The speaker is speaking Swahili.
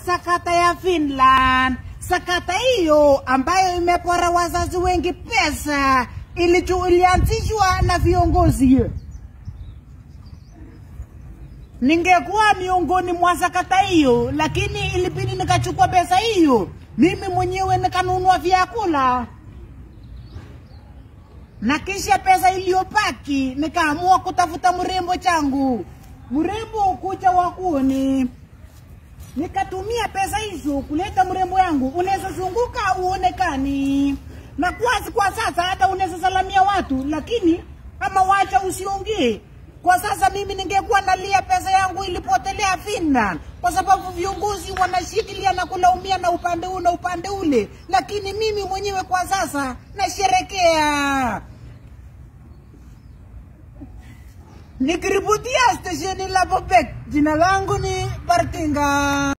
sakata ya Finland. Sakata hiyo ambayo imepora wazazi wengi pesa ilichu- ilianzishwa na viongozi. Ningekuwa miongoni mwa sakata hiyo, lakini ilibidi nikachukua pesa hiyo mimi mwenyewe nikanunua vyakula na kisha pesa iliyopaki nikaamua kutafuta mrembo changu, mrembo kucha wakuni. Nikatumia pesa hizo kuleta mrembo yangu, unaweza zunguka uonekani, na kwa, kwa sasa hata unaweza salamia watu, lakini kama wacha usiongee. Kwa sasa mimi ningekuwa nalia pesa yangu ilipotelea Finland, kwa sababu viongozi wanashikilia na kulaumia na upande huu na upande ule, lakini mimi mwenyewe kwa sasa nasherekea. Nikiripotia stesheni la Bobek, jina langu ni Bartinga.